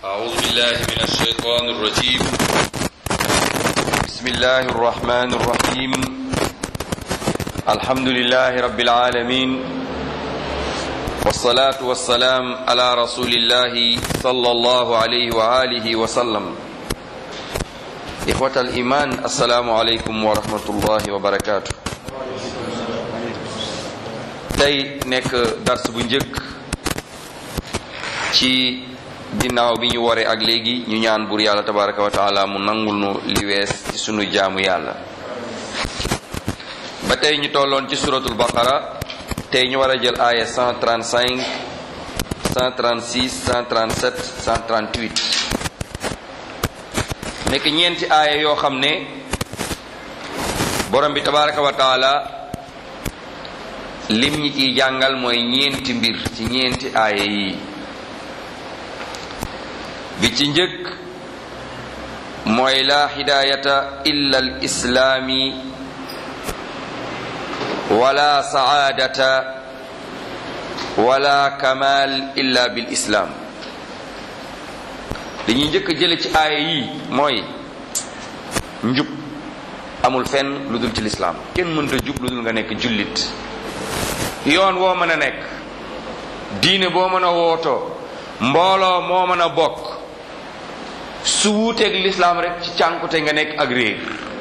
أعوذ بالله من الشيطان الرجيم بسم الله الرحمن الرحيم الحمد لله رب العالمين والصلاة والسلام على رسول الله صلى الله عليه وآله وسلم إخوة الإيمان السلام عليكم ورحمة الله وبركاته tey nekk dars bu njëkk ci ginnaaw bi ñu waree ak léegi ñu ñaan buur yàlla tabaraka wa taala mu nangul nu li wees ci sunu jaamu yàlla ba tey ñu tolloon ci suratul baqara tey ñu war a jël aaya 135 136 137 138 nekk ñeenti aaya yoo xam ne borom bi tabaraka wa taala lim ñi ciy jàngal mooy ñeenti mbir ci ñeenti aaya yi bi ci njëkk mooy la hidayata illa al islaami wala saadata wala kamal illa bil islaam li ñuy njëkk jële ci aaya yi mooy njub amul fenn lu dul ci lislaam kenn mënta jub lu dul nga nekk jullit yoon woo mën a nekk diine boo mën a wootoo mbooloo moo mën a bokk su wuuteeg lislaam rek ci cànkute nga nekk ak réer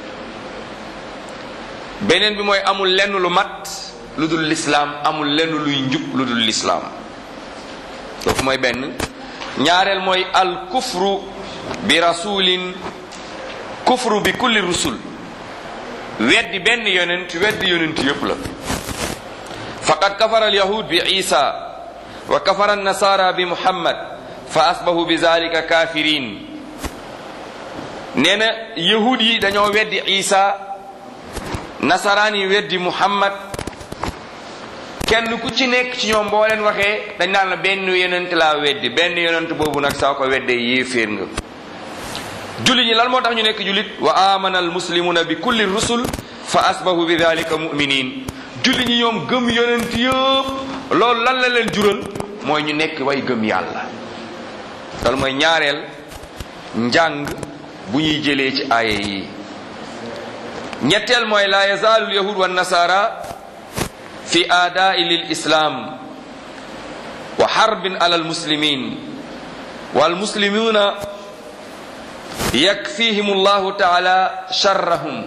beneen bi mooy amul lenn lu mat lu dul lislaam amul lenn luy njub lu dul lislaam kooku mooy benn ñaareel mooy al kufru bi rasulin kufru bi kulli rusul weddi benn yonent weddi yonent yépp la faqad kafara alyahud bi isa wa kafara annasara bi muhammad fa asbahu bi zalika kafirin nee na yahud yi dañoo weddi isa nasaraan yi weddi muhammad kenn ku ci nekk ci ñoom boo leen waxee dañ naan la benn yonent laa weddi benn yonent boobu nag saa ko weddee yéeféer nga jullit ñi lan moo tax ñu nekk jullit wa amana almuslimuna bi kulli rusul fa asbahu bi dalika muminin julli ñi ñoom gëm yonent yëpp loolu lan la leen jural mooy ñu nekk way gëm yàlla loolu mooy ñaareel njàng bu ñuy jëlee ci aaya yi ñetteel mooy la yazaalu lyahud wa nasara fi aadaai lil islam wa xarbin ala almuslimin walmuslimuna yakfihim allahu taala sharrahum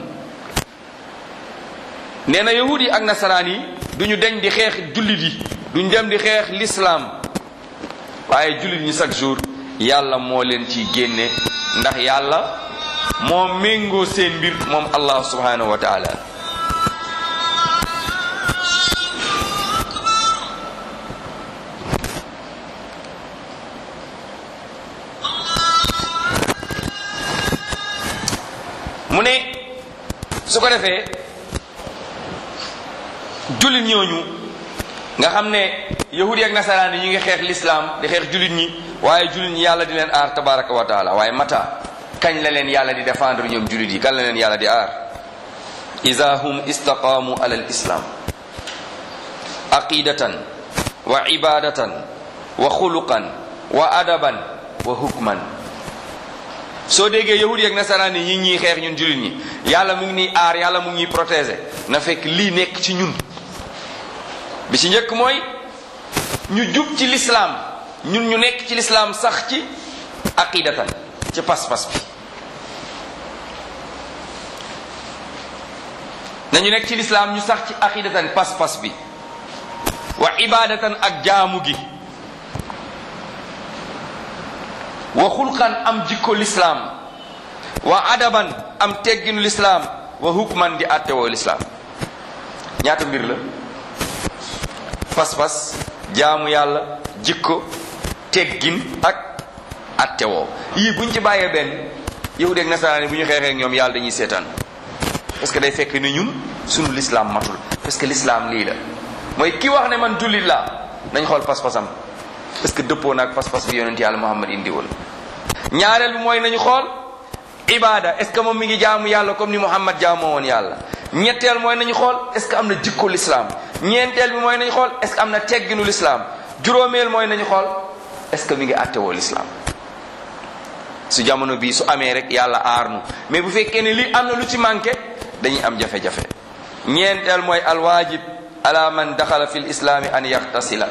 nee na yahud yi ak nasaraan yi duñu deñ di xeex jullit yi duñu dem di xeex lislaam waaye jullit ñi chaque jour yàlla moo leen ciy génne ndax yàlla moo méngoo seen mbir moom allah subhanahu wa taala mu ne su ko defee jullit ñooñu nga xam ne yahudi ak nasaraan yi ñu ngi xeex lislaam di xeex jullit ñi waaye jullit ñi yàlla di leen aar tabaraka wa taala waaye mata kañ la leen yàlla di défendre ñoom jullit yi kañ la leen yàlla di aar ida hum istaqaamu ala al islam aqidatan wa ibadatan wa xuluqan wa adaban wa hukman soo déggee yahudi ak nasaraan yi ñi ñuy xeex ñun jullit ñi yàlla mu ngi nii aar yàlla mu ngi ñuy protéger na fekk lii nekk ci ñun bi ci njëkk mooy ñu jub ci lislaam ñun ñu nekk ci lislaam sax ci aqidatan ci pas-pas bi nañu nekk ci lislaam ñu sax ci aqidatan pas-pas bi wa ibadatan ak jaamu gi wa xulqan am jikko lislaam wa adaban am tegginu lislaam wa hukman di attewoo lislaam ñaata mbir la pas-pas jaamu yàlla jikko teggin ak attewoo yii buñ ci bàyyee benn yahud ak nasaraan yi bu ñu xeexee ak ñoom yàlla dañuy seetaan parce que day fekk ni ñun sunu lislaam matul parce que lislaam lii la mooy ki wax ne man jullit laa nañ xool pas-pasam parce que dëppoo naag pas-pas bi yonent yàlla muhammad indi woon ñaareel bi mooy nañu xool ibada est ce que moom mi ngi jaamu yàlla comme ni muhammad jaamoo woon yàlla ñetteel mooy nañu xool est ce que am na jikko lislaam ñeenteel bi mooy nañu xool est ce que am na tegginu lislaam juróomeel mooy nañu xool est ce que mi ngi àttewoo lislaam su jamono bii su amee rek yàlla aar nu mais bu fekkee ne li am na lu ci manqué dañuy am jafe-jafe ñeenteel mooy alwaajib ala man daxala fi lislaami an yaxtasila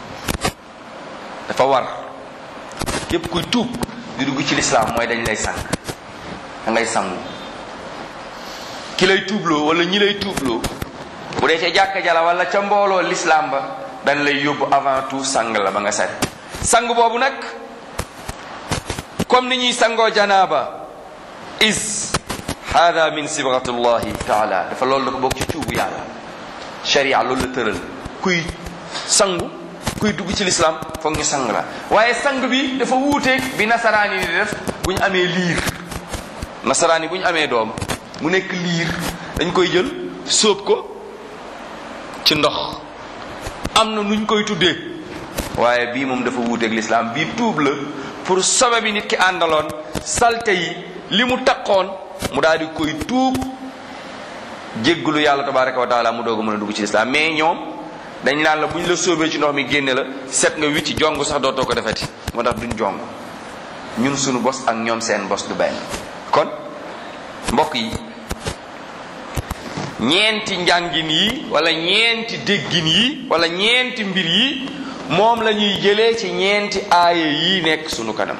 dafa war képp kuy tuub di dugg ci lislaam mooy dañ lay sang da ngay sangu ki lay tuubloo wala ñi lay tuubloo bu dee ca jàkka jala wala ca mbooloo lislaam ba dañ lay yóbbu avant tout sang la ba nga set sang boobu nag comme ni ñuy sangoo janaaba is hada min sibratullahi taala dafa loolu dafa bokk ci cuubu yàlla sharia loolu la tëral kuy sangu kuy dugg ci lislaam foog ñu sang la waaye sang bi dafa wuuteeg bi nasaraan yi di def bu ñu amee liir nasaraan yi bu ñu amee doom mu nekk liir dañ koy jël sóob ko ci ndox am na nuñ koy tuddee waaye bii moom dafa wuuteeg lislaam bii tuub la pour sobe bi nit ki àndaloon salte yi li mu taqoon mu daal di koy tuub jéggulu yàlla tabaraka wa taala mu doog a mën a dugg ci lislaam mais ñoom dañ naan la bu ñu la sóobee ci ndox mi génne la set nga wicci jong sax dootoo ko defeti moo tax duñ jong ñun sunu bos ak ñoom seen bos du benn kon mbokk yi ñeenti njàngin yi wala ñeenti déggin yi wala ñeenti mbir yi moom la ñuy jëlee ci ñeenti aaya yi nekk sunu kanam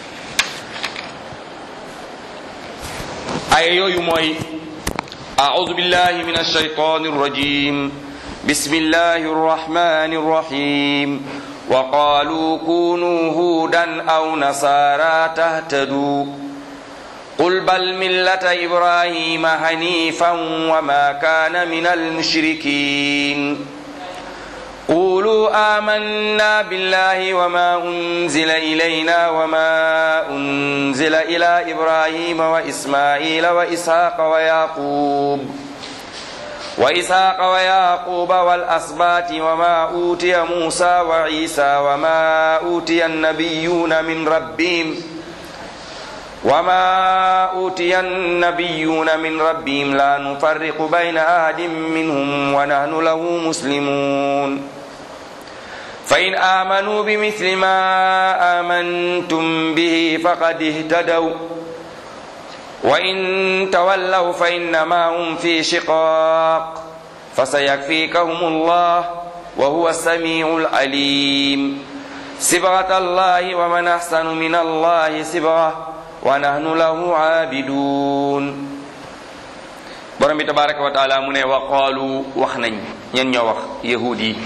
aaya yooyu mooy أعوذ بالله من الشيطان الرجيم بسم الله الرحمن الرحيم وقالوا كونوا هودا أو نصارى تهتدوا قل بل ملة إبراهيم حنيفا وما كان من المشركين قولوا آمنا بالله وما أنزل إلينا وما أنزل إلى إبراهيم وإسماعيل وإسحاق ويعقوب وإسحاق ويعقوب والأسباط وما أوتي موسى وعيسى وما أوتي النبيون من ربهم وما أوتي النبيون من ربهم لا نفرق بين أحد منهم ونحن له مسلمون فإن آمنوا بمثل ما آمنتم به فقد اهتدوا وإن تولوا فإنما هم في شقاق فسيكفيكهم الله وهو السميع العليم صبغة الله ومن أحسن من الله صبغة ونحن له عابدون borom bi tabaraka wa taala mu ne wa qaalu wax nañ ñen ñoo wax yahud yi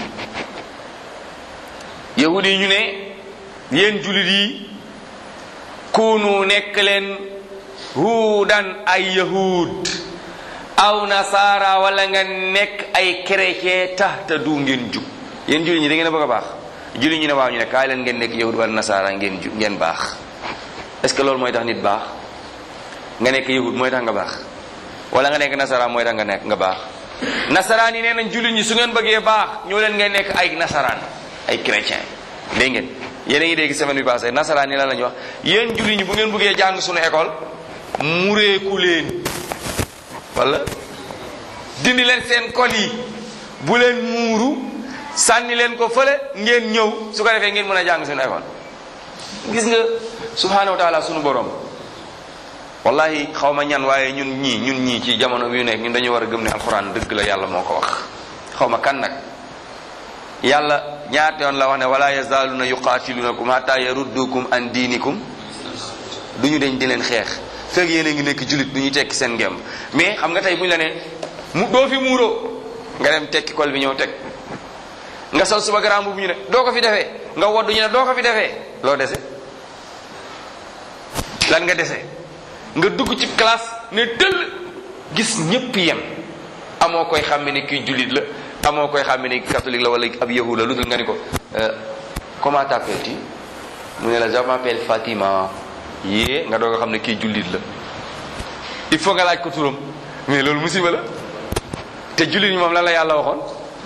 yahud yi ñu ne yéen julit yi kunu nekk leen huudan ay yahud aw nasaara wala nga nekk ay chrétien tax te du ngeen jub yéen julit ñi da ngeen a bëgg a baax julit ñi ne waaw ñu ne kaay leen ngeen nekk yahud wala nasaara ngeen jub ngeen baax est-ce que loolu mooy tax nit baax nga nekk yahud mooy tax nga baax wala nga nekk nasaraan mooy tax nga nekk nga baax nasaraan yi nee nañ jullit ñi su ngeen bëggee baax ñoo leen ngay nekk ay nasaraan ay chrétien dégg ngeen yéen a ngi dégg semaine bi passé nasaraan yi lan la ñu wax yéen jullit ñi bu ngeen bëggee jàng suñu école mureeku leen wala dindi leen seen kol yi bu leen muuru sànni leen ko fële ngeen ñëw su ko defee ngeen mën a jàng suñu école gis nga subhanahu wa taala sunu borom wallahi xaw ma ñan waaye ñun ñii ñun ñii ci jamono bi ñu nekk ñun dañu war a gëm ne alxuraan dëgg la yàlla moo ko wax xaw ma kan nag yàlla ñaata yoon la wax ne wala yazaaluna yuqaatilunakum hatta yaruddukum an diinikum du ñu dañ di leen xeex fekk yéen a ngi nekk julit du ñu tekki seen ngemb mais xam nga tey bu ñu la ne mu doo fi muuroo nga dem tekki kol bi ñëw teg nga sol suba garaam bu ñu ne doo ko fi defee nga woddu ñu ne doo ko fi defee loo dese lan nga dese nga dugg ci classe ne tëll gis ñépp yem amoo koy xàmme ne kii jullit la amoo koy xàmme ne kii catholique la wala ab yahud la lu dul nga ni ko comment t'appelles-tu mu ne la je m'appelle Fatima yée nga doog a xam ne kii jullit la il faut nga laaj ko turam mais loolu musiba la te jullit ñi moom lan la yàlla waxoon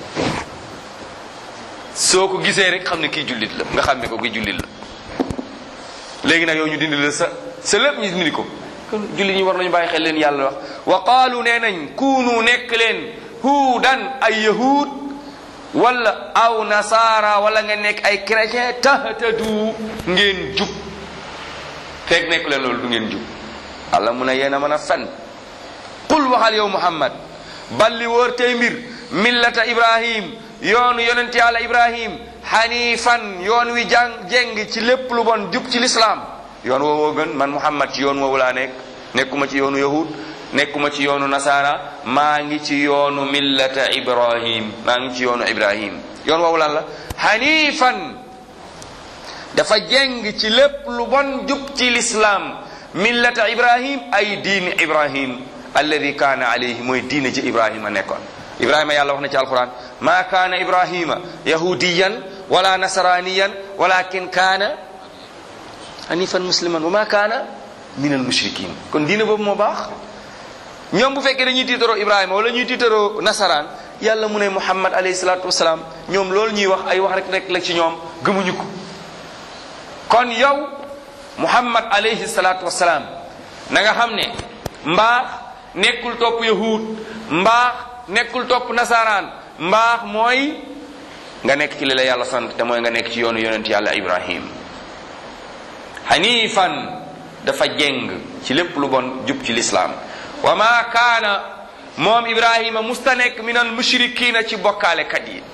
soo ko gisee rek xam ne kii jullit la nga xam ne ko kii jullit la léegi nag yow ñu dindi la sa sa lépp ñu dindi ko kon jullit ñi war nañu bàyyi xel leen yàlla wax wa qaalu nee nañ kuunu nekk leen huudan ay yahud wala aw nasaara wala nga nekk ay chrétien tahtadu ngeen jub fekk nekk leen loolu du ngeen jub Allah mu ne yéen a mën a fen qul waxal yow muhammad balli wóor tey mbir millata ibrahim yoonu yonent yàlla ibrahim hanifan yoon wi jàng jeng ci lépp lu bon jub ci lislaam yoon woowoo gën man muhammad ci yoon woowu laa nekk nekkuma ci yoonu yahud nekkuma ci yoonu nasara maa ngi ci yoonu millata ibrahim maa ngi ci yoonu ibrahim yoon woowu lan la hanifan dafa jeng ci lépp lu bon jub ci lislaam millata ibrahim ay diini ibrahim alladi kaana alayhi mooy diine ji ibrahima nekkoon ibrahima yàlla wax na ci alquran ma kaana ibrahima yahudiyan wala nasraniyan walakin kaana hanifan musliman wa ma kaana min al mushrikin kon diine boobu moo baax ñoom bu fekkee dañuy tiitaroo ibrahima wala ñuy tiitaroo nasaraan yàlla mu ne muhammad alayhi salatu wasalaam ñoom loolu ñuy wax ay wax rek rek la ci ñoom gëmuñu ko kon yow muhammad alayhi salatu wasalaam na nga xam ne mbaax nekkul topp yahud mbaax nekkul topp nasaraan mbaax mooy nga nekk ci li la yàlla sant te mooy nga nekk ci yoonu yonent yàlla ibrahim hanifan dafa jeng ci lépp lu bon jub ci lislaam wa ma kaana moom ibrahima musta nekk min al mushrikina ci bokkaalekat yi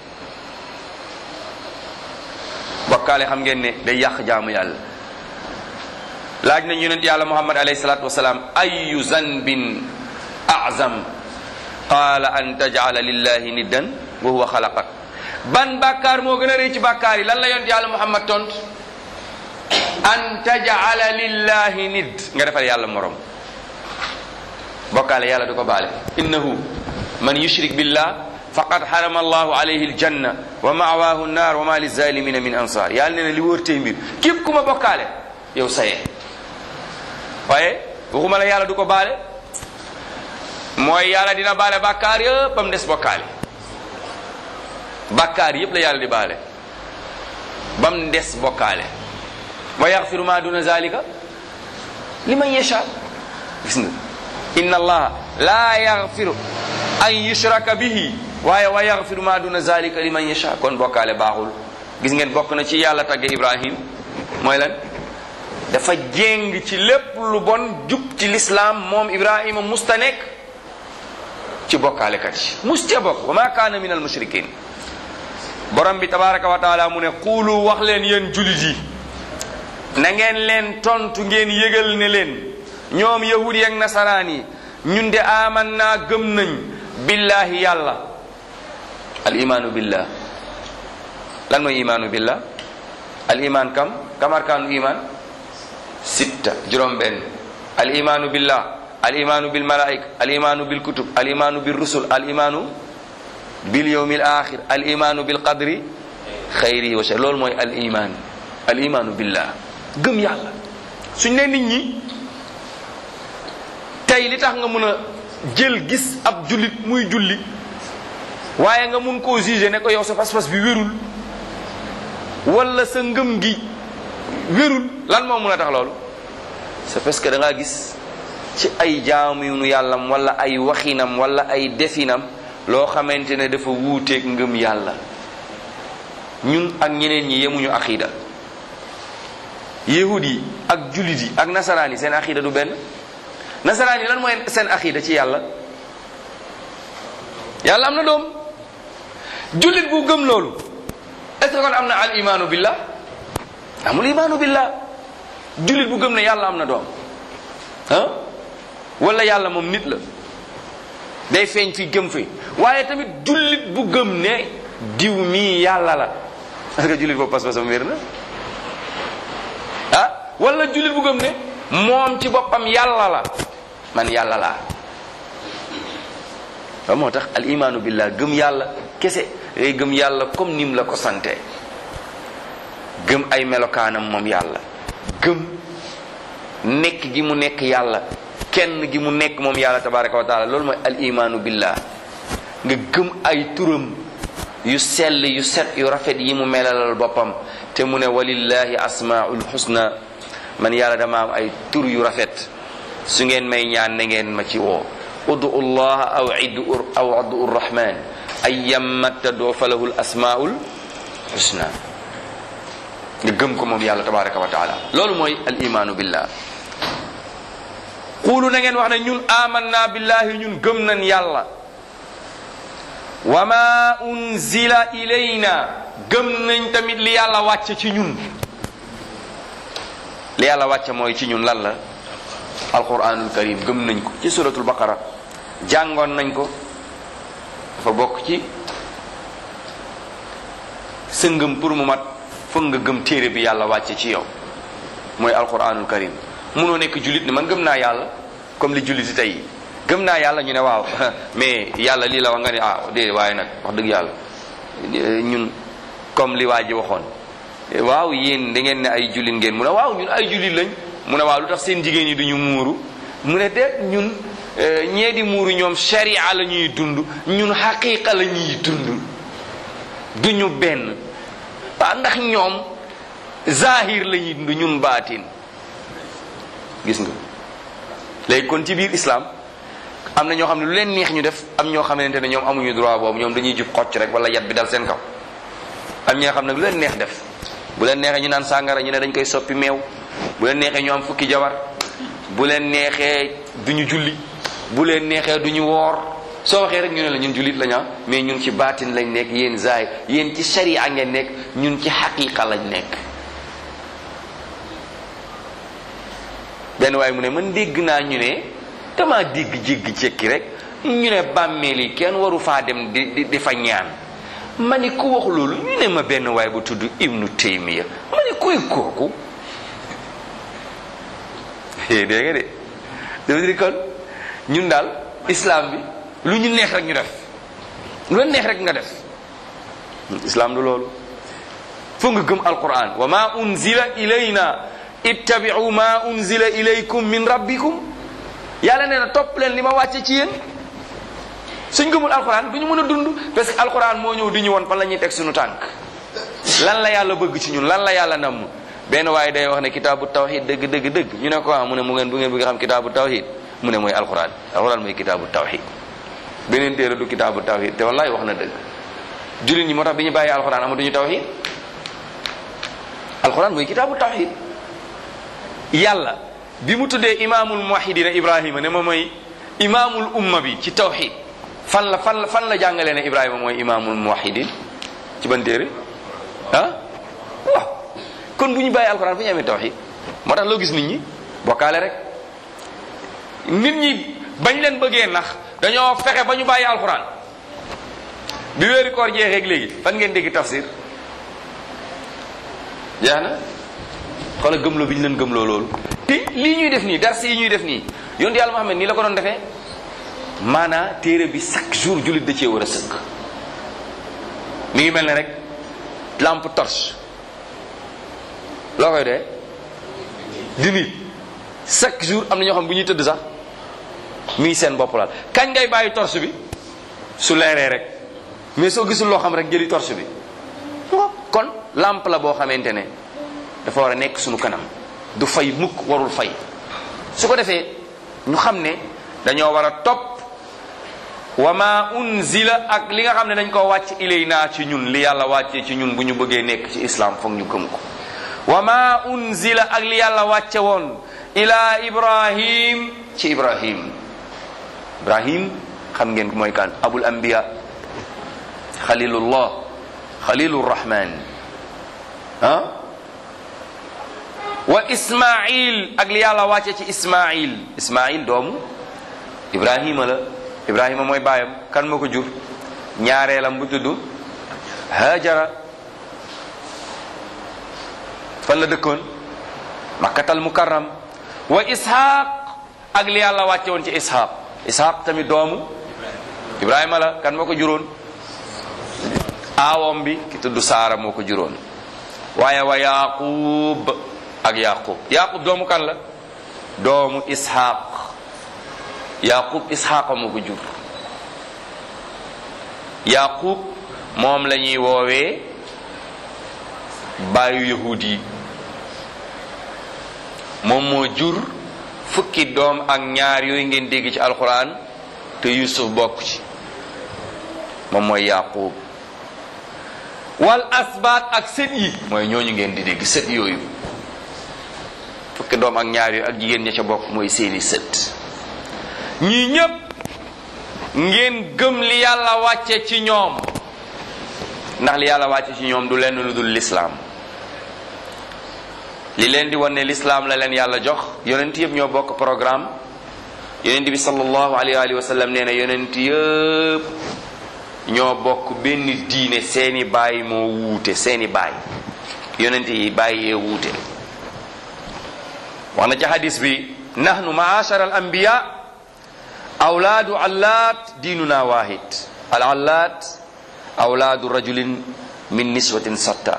bokkaale xam ngeen ne day yàq jaamu yàlla laaj nañ yonent yàlla muhammad alayhi salatu wasalaam ayu zanbin azam qaala an tajala lillahi niddan wa huwa xalaqak ban bàkkaar moo gën a rëy ci bàkkaar yi lan la yonent yàlla muhammad tont an tajala lillahi nidd nga defal yàlla morom bokkaale yàlla du ko baale innahu man yushrik billah faqad harama allahu alayhi aljanna wa ma'wahu nnar wa ma lizalimina min ansar yàlla nee na li wóor tey mbir képp ku ma bokkaale yow saye waaye waxuma la yàlla du ko baale mooy yàlla dina baale bàkkaar yëpp ba mu des bokkaale bàkkaar yëpp la yàlla di baale ba mu des bokkaale wa yaxfiru ma duna zalika liman yasha gis nga inna allaha la yaxfiru an yushraka bihi waaye wa yaxfiru ma duna zalika liman yasha kon bokkaale baaxul gis ngeen bokk na ci yàlla tagge ibrahim mooy lan dafa jéng ci lépp lu bon jub ci lislaam moom ibrahima musta nekk ci bokkaalekat yi mus ca bokk wa ma kaana min al mushrikin borom bi tabaraka wa taala mu ne xuulu wax leen yéen julit yi na ngeen leen tontu ngeen yëgal ne leen ñoom yahudi ak nasaraan yi ñun de aman naa gëm nañ billahi yàlla al imaanu billah lan mooy imaanu billah al iman kam kam arkaanu iman sitta juróom benn al imaanu billah al imaanu bil malaika al imaanu bil kutub al imaanu bil rusul al imaanu bil yawmil axir al imaanu bil qadri xayrihi wa shar loolu mooy al iman al imaanu billah gëm yàlla suñ ne nit ñi tey li tax nga mën a jël gis ab jullit muy julli waaye nga mun koo juger ne ko yow sa pas-pas bi wérul wala sa ngëm gi wérul lan moo mun a tax loolu c'est parce que da ngaa gis ci ay jaamunu yàllam wala ay waxinam wala ay definam loo xamante ne dafa wuuteeg ngëm yàlla ñun ak ñeneen ñi yemuñu aqida yahud yi ak jullit yi ak nasaraan yi seen aqida du benn nasaraan yi lan mooy seen aqida ci yàlla yàlla am na doom jullit bu gëm loolu est ce que kon am na al imaanu billah amul imaanu billah jullit bu gëm ne yàlla am na doom ah wala yàlla moom nit la day feeñ fi gëm fi waaye tamit jullit bu gëm ne diw mii yàlla la parce que jullit boobu pas-pasam wér na ah wala jullit bu gëm ne moom ci boppam yàlla la man yàlla laa ba moo tax al imaanu billah gëm yàlla kese ngay gëm yàlla comme nim la ko sante gëm ay melokaanam moom yàlla gëm nekk gi mu nekk yàlla kenn gi mu nekk moom yàlla tabaraka wa taala loolu mooy al imaanu billah nga gëm ay turam yu sell yu set yu rafet yi mu melalal boppam te mu ne walillahi asmaul husna man yàlla dama am ay tur yu rafet su ngeen may ñaan na ngeen ma ci woo udu allah aw iddu aw addu rahman ayyamma tadoo falahu l asmaul husna nga gëm ko moom yàlla tabaraka wa taala loolu mooy al imaanu billah xuulu na ngeen wax ne ñun amanna billahi ñun gëm nañ yàlla wa ma unzila ilayna gëm nañ tamit li yàlla wàcce ci ñun li yàlla wàcce mooy ci ñun lan la alquranul karim gëm nañ ko ci suratul baqara jàngoon nañ ko dafa bokk ci sa ngëm pour mu mat foog nga gëm téere bi yàlla wàcce ci yow mooy alquranul karim munoo nekk jullit ne man gëm naa yàlla comme li jullit yi tey gëm naa yàlla ñu ne waaw mais yàlla lii la wax nga ne ah déedéet waaye nag wax dëgg yàlla ñun comme li waa ji waxoon waaw yéen da ngeen ne ay jullit ngeen mu ne waaw ñun ay jullit lañ mu ne waaw lu tax seen jigéen ñi duñu muuru mu ne déet ñun ñee di muuru ñoom sharia la ñuy dund ñun xaqiqa la ñuy dund duñu benn waa ndax ñoom zahir la ñuy dund ñun baatin gis nga léegi kon ci biir islam am na ñoo xam ne lu leen neex ñu def am ñoo xamante ne ñoom amuñu droit boobu ñoom dañuy jub xocc rek wala yat bi dal seen kaw am ñoo xam ne lu leen neex def bu leen neexee ñu naan sàngara ñu ne dañ koy soppi meew bu leen neexee ñu am fukki jabar bu leen neexee duñu julli bu leen neexee duñu woor soo waxee rek ñu ne la ñun jullit lañu mais ñun ci baatin lañ nekk yéen zaay yéen ci sharia ngeen nekk ñun ci xaqiqa lañ nekk benn waaye mu ne man dégg naa ñu ne dama dégg jéggi cekki rek ñu ne bàmmeel yi kenn waru faa dem di di di fa ñaan ma ni ku wax loolu ñu ne ma benn waay bu tudd ibnu taymiya ma ni kuy kooku dégg nga de dafa di kon ñun daal islam bi lu ñu neex rek ñu def lu la neex rek nga def islam du loolu foog nga gëm alquran wa ma unzila ilayna ittabi'u ma unzila ilaykum min rabbikum yàlla nee na topp leen li ma wàcce ci yéen suñ gëmul alquran du ñu mën a dund parce que alquran moo ñëw di ñu woon fan la ñuy teg suñu tànk lan la yàlla bëgg ci ñun lan la yàlla namm benn waaye day wax ne kitaabu tawhid dëgg dëgg dëgg ñu ne ko ah mu ne mu ngeen bu ngeen bëgg xam kitaabu tawhid mu ne mooy alquran alquran mooy kitaabu tawhid beneen téere du kitaabu tawhid te wallahi wax na dëgg jullit ñi moo tax bi ñu bàyyi alquran amatuñu tawhid alquran mooy kitaabu tawhid yàlla bi mu tuddee imaamul muwahidina ibrahima ne ma mooy imaamul umma bi ci tawhid fan la fan la fan la jàngalee ne ibrahima mooy imaamul muwahidin ci ban téere ah waaw kon bu ñu bàyyi alquran fu ñu amee tawhid moo tax loo gis nit ñi bokkaale rek nit ñi bañ leen bëggee nax dañoo fexe ba ñu bàyyi alquran bi weeri koor jeexeeg léegi fan ngeen dégg tafsir jeex na xoola gëmloo bi ñu leen gëmloo loolu te lii ñuy def nii dars yi ñuy def nii yonent yàlla Muhammad nii la ko doon defee maanaa téere bi chaque jour jullit da cee war a sëkk mi ngi mel ne rek lampe torche loo koy dee di nit chaque jour am na ñoo xam bu ñuy tëdd sax mi ngi seen bopp laal kañ ngay bàyyi torche bi su leeree rek mais soo gisul loo xam rek jëli torche bi kon lampe la boo xamante ne dafa war a nekk suñu kanam du fay mukk warul fay su ko defee ñu xam ne dañoo war a topp wa ma unzila ak li nga xam ne dañ ko wàcc ilayna ci ñun li yàlla wàccee ci ñun bu ñu bëggee nekk ci islam foog ñu gëm ko wa ma unzila ak li yàlla wàcce woon ila ibrahim ci ibrahim ibrahim xam ngeen ko mooy kan abul anbiya xalilullah xalilur rahman ah wa ismail ak li yàlla wàcce ci ismail ismail doomu ibrahima la ibrahima mooy baayam kan moo ko jur ñaareelam bu tudd hajara fan la dëkkoon makkatal mukarram wa ishaq ak li yàlla wàcce woon ci ishaq ishaq tamit doomu ibrahima la kan moo ko juróon aawom bi ki tudd saara moo ko juróon waaye wa yaqub ak yaqub yaqub doomu kan la doomu ishaq yaqub ishaqa moo ko jur yaqub moom la ñuy woowee baayu yahud yi moom moo jur fukki doom ak ñaar yooyu ngeen dégg ci alquran te yusuf bokk ci moom mooy yaqub wal asbaat ak sët yi mooy ñooñu ngeen di dégg sët yooyu fukki doom ak ñaar yooyu ak jigéen ña ca bokk mooy seeni sët ñii ñépp ngeen gëm li yàlla wàcce ci ñoom ndax li yàlla wàcce ci ñoom du lenn lu dul lislaam li leen di wan ne lislaam la leen yàlla jox yonent yëpp ñoo bokk programme yonent bi sallallahu alayhi wa sallam nee na yonent yëpp ñoo bokk benn diine seeni baay moo wuute seeni baay yonent yi baay yee wuute wax na ci hadis bi nahnu maashara al anbiya awlaadu allaat diinuna waahid al allaat awlaadu rajulin min niswatin satta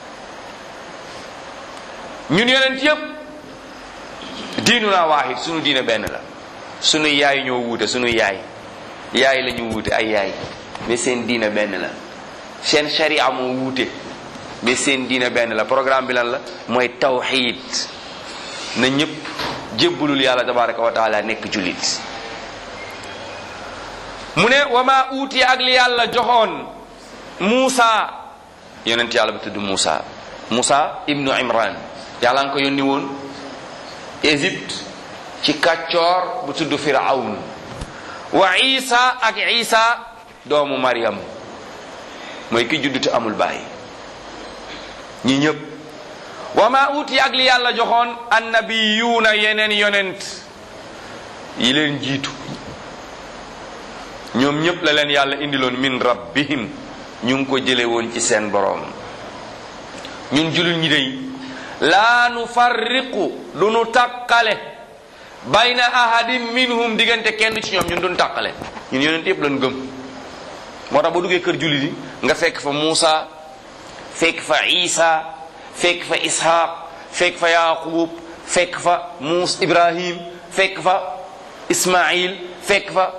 ñun yonent yépp diinuna waahid sunu diine benn la sunu yaay ñoo wuute sunu yaay yaay la ñu wuute ay yaay mais seen diine benn la seen sharia moo wuute mais seen diine benn la programme bi lan la mooy tawxiid na ñëpp jébbalul yàlla tabaraka wa taala nekk jullit mu ne wa ma uuti ak li yàlla joxoon Muusa yonent yàlla bu tudd Muusa Muusa ibnu Imran yàlla nga ko yónni woon Égypte ci kàccoor bu tudd Firawn wa Isa ak Isa doomu Maryam mooy ki juddu te amul baay ñi ñëpp wa ma uuti ak li yàlla joxoon annabiyuuna yeneen yonent yi leen jiitu ñoom ñëpp la leen yàlla indiloon min rabbihim ñu ngi ko jële woon ci seen boroom ñun julul ñi dey laa nu farriqu du nu tàqale bayna ahadin minhum diggante kenn ci ñoom ñun duñ tàqale ñun yonent yëpp lañ gëm moo tax boo duggee kër jullit yi nga fekk fa Muusa fekk fa Isa fekk fa Ishaq fekk fa Yaqub fekk fa Muus Ibrahim fekk fa Ismail fekk fa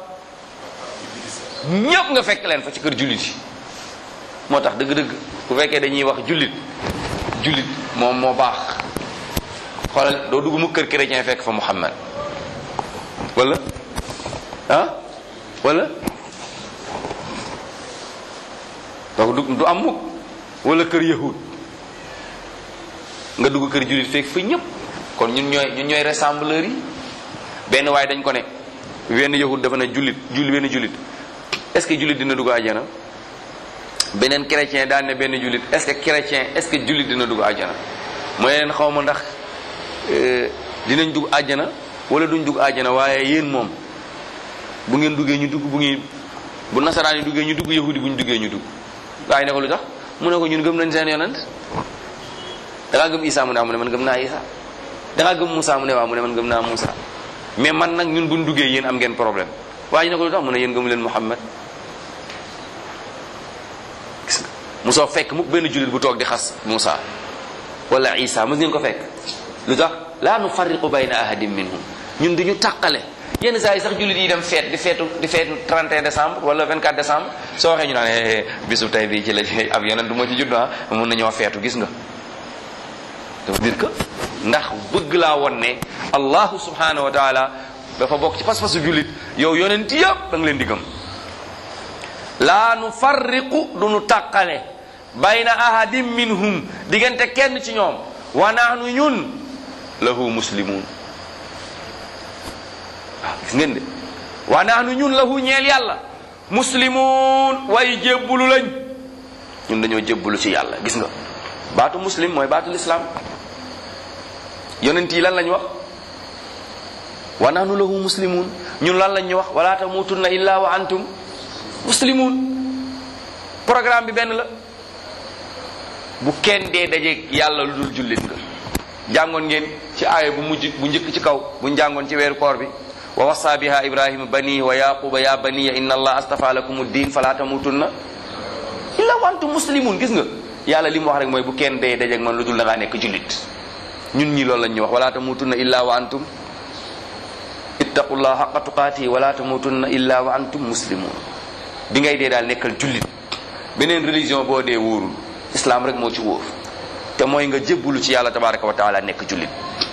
ñëpp nga fekk leen fa ci kër jullit yi moo tax dëgg-dëgg bu fekkee dañuy wax jullit jullit moom moo baax xoolal doo dugg mu kër chrétien fekk fa Muhammad wala ah wala donc du du am mukk wala kër yahud nga dugg kër jullit fekk fa ñëpp kon ñun ñooy ñun ñooy rassembleur yi benn waaye dañ ko ne wenn yahud dafa ne jullit julli benn jullit est-ce que jullit dina dugg àjjana beneen chrétien daan ne benn jullit est-ce que chrétien est-ce que jullit dina dugg àjjana mooy leen xaw ma ndax dinañ dugg àjjana wala duñ dugg àjjana waaye yéen moom bu ngeen duggee ñu dugg bu ngeen bu nasaraan yi duggee ñu dugg yahudi bu ñu duggee ñu dugg gaa yi ne ko lu tax mu ne ko ñun gëm nañ seen yonent da ngaa gëm Isa mu ne mu ne man gëm naa Isa da ngaa gëm Moussa mu ne waaw mu ne man gëm naa Moussa mais man nag ñun buñ duggee yéen am ngeen problème waaye ñu ne ko lu tax mu ne yéen gëmu leen Muhammad gis nga Moussa fekk mu benn jullit bu toog di xas Moussa wala Isa mos ngeen ko fekk lu tax laa nu farriqu bayna ahadin minhum ñun duñu tàqale yenn saa yi sax jullit yi dem feet di feetu di feetu 31 décembre wala 24 décembre soo waxee ñu naan bisu tey bii ci la ab yeneen du ma ci judd ah mun nañoo feetu gis nga dafa dire que ndax bëgg laa won ne allahu subhanahu wa taala dafa bokk ci pas-pasu jullit yow yonent yëpp da nga leen di gëm laa nu farriqu du nu tàqale bayna ahadin minhum diggante kenn ci ñoom wa nahnu ñun lahu muslimun waaw gis ngeen de wa nahnu ñun lahu ñeel yàlla muslimun way jébbulu lañ ñun dañoo jébbulu ci yàlla gis nga baatu muslim mooy baatu lislaam yonent yi lan lañ wax wa nahnu lahu muslimun ñun lan lañ ñu wax wala tamutunna illa wa antum muslimun programme bi benn la bu kenn dee dajeeg yàlla lu dul jullit nga jàngoon ngeen ci aaya bu mujj bu njëkk ci kaw bu jàngoon ci weeru koor bi wa wasa biha ibrahima banihi wa yaquba ya baniya inna allah astafa lakum ad-din fala tamutunna illa wa antum muslimun gis nga yàlla li mu wax rek mooy bu kenn dee dajeeg man lu dul da ngaa nekk jullit ñun ñi loolu lañ ñu wax wala tamutunna illa wa antum ittaqullah haqqa tuqaatihi wala tamutunna illa wa antum muslimun bi ngay dee daal nekkal jullit beneen religion boo dee wóorul islam rek moo ci wóor te mooy nga jébbulu ci yàlla tabaraka wa taala nekk jullit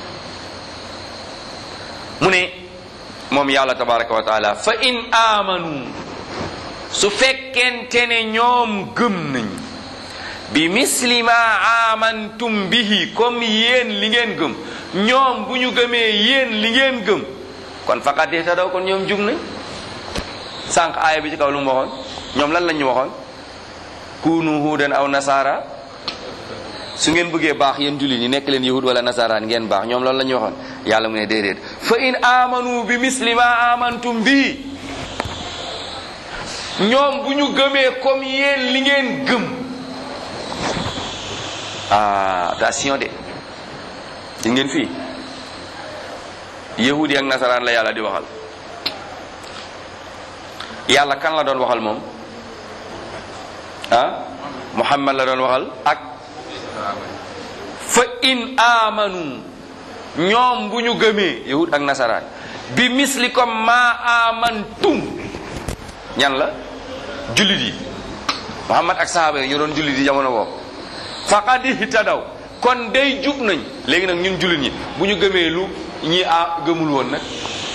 mu ne moom yàlla tabaraka wa taala fa in amanu su fekkente ne ñoom gëm nañ bi misli ma amantum bihi comme yéen li ngeen gëm ñoom bu ñu gëmee yéen li ngeen gëm kon faqat ihtadaw kon ñoom jub nañ sànq aaya bi ci kaw lu mu waxoon ñoom lan lañ ñu waxoon kunu huudan aw nasara su ngeen bëggee baax yéen jullit ñi nekk leen yahud wala nasaraan ngeen baax ñoom loolu la ñu waxoon yàlla mu ne déedéet fa in amanu bi misli ma amantum bi ñoom bu ñu gëmee comme yéen li ngeen gëm ah attention de ci ngeen fii yahud yi ak nasaraan la yàlla di waxal yàlla kan la doon waxal moom ah muhammad la doon waxal ak fa in amanu ñoom bu ñu gëmee yahud ak nasaraan bi misli comme ma amantum ñan la jullit yi muhammad ak sahaaba yi ñoo doon jullit yi jamono boobu faqad ihtadaw kon day jub nañ léegi nag ñun jullit ñi bu ñu gëmee lu ñi a gëmul woon nag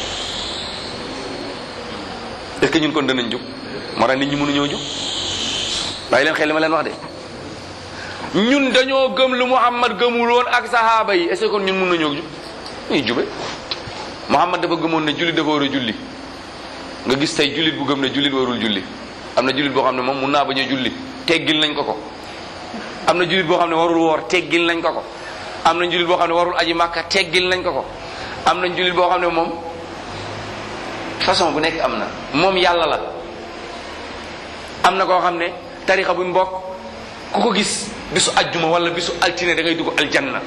est-ce que ñun kon danañ jub moo tax nit ñi mënuñoo jub bàyyi leen xel li ma leen wax de ñun dañoo gëm lu muhammad gëmul woon ak sahaaba yi est-ce que kon ñun mën nañoo jub ñuy jube muhammad dafa gëmoon ne jullit dafa war a julli nga gis tey jullit bu gëm ne jullit warul julli am na jullit boo xam ne moom mun naa bañ a julli teggil nañ ko ko am na jullit boo xam ne warul woor teggil nañ ko ko am na jullit boo xam ne warul aji màkka teggil nañ ko ko am na jullit boo xam ne moom façon bu nekk am na moom yàlla la am na koo xam ne tarixa bu mbokk ku ko gis bisu ajjuma wala bisu altine da ngay dugg aljanna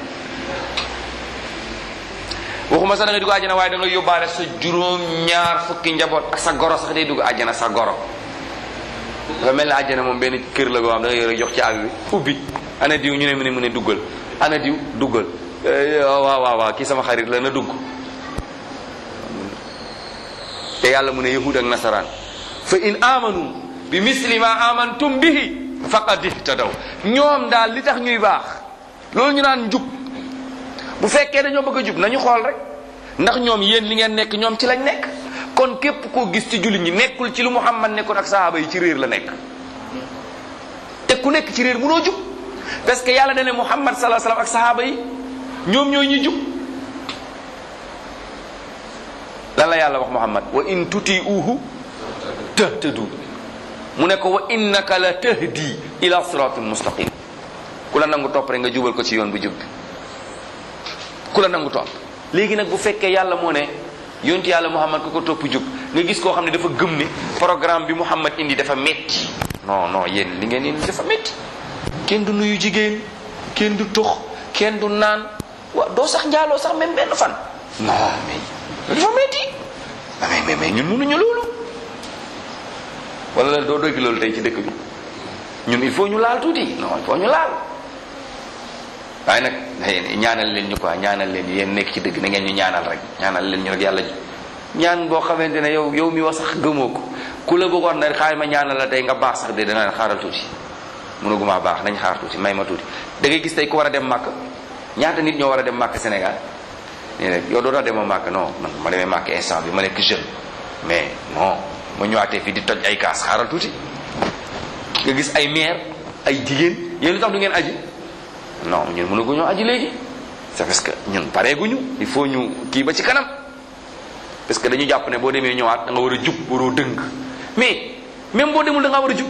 waxuma sax da ngay dugg àjjana waaye da ngay yóbbaale sa juróom ñaar fukki njaboot ak sa goro sax day dugg àjjana sa goro dafa mel ne àjjana moom benn kër la goo xam da ngay yore jox ci àgg bi ubbi ana diw ñu ne mu ne mu ne duggal ana diw duggal waaw waaw waaw kii sama xarit la na dugg te yàlla mu ne yahud ak nasaraan fa in amanu bi misli ma amantum bihi faqad ihtadaw ñoom daal li tax ñuy baax loolu ñu naan njub bu fekkee dañoo bëgg a jub nañu xool rek ndax ñoom yéen li ngeen nekk ñoom ci lañ nekk kon képp koo gis ci jullit ñi nekkul ci lu muhammad nekkoon ak sahaaba yi ci réer la nekk te ku nekk ci réer mënoo jub parce que yàlla dane muhammad salaa salaam ak sahaaba yi ñoom ñooy ñuy jub lan la yàlla wax muhammad wa in tuti uhu tahtadu mu ne ko wa innaka la tahdi ila siratin mustaqim ku la nangu topp rek nga jubal ko ci yoon bu jub bi ku la nangu topp léegi nag bu fekkee yàlla moo ne yonti yàlla muhammad ku ko topp jub nga gis koo xam ne dafa gëm ne programme bi muhammad indi dafa metti non non yéen li ngeen indi dafa metti kenn du nuyu jigéen kenn du tux kenn du naan wa doo sax njaaloo sax même benn fan non mais dafa metti mais mais mais ñun mënuñu loolu wala doo dégg loolu tey ci dëkk bi ñun il faut ñu laal tuuti non il faut ñu laal waaye nag ñaanal leen ñu quoi ñaanal leen yéen nekk ci dëgg na ngeen ñu ñaanal rek ñaanal leen ñu rek yàlla ñaan boo xamante ne yow yow mi wax sax gëmoo ko ku la bëggoon na xaar ma ñaanal la tey nga baax sax de dana xaaral tuuti mënuguma baax nañ xaar tuuti may ma tuuti da ngay gis tey ku war a dem màkk ñaata nit ñoo war a dem màkk Sénégal nii rek yow doo tax demoo màkk non man ma demee màkk instant bi ma nekk jeune mais non ma ñëwaatee fii di toj ay kaas xaaral tuuti nga gis ay maire ay jigéen yéen lu tax du ngeen aji non ñun mënaguñoo aji léegi c'est parce que ñun pareeguñu il faut ñu kii ba ci kanam parce que dañu jàpp ne boo demee ñëwaat da nga war a jub waroo dëng mais même boo demul da nga war a jub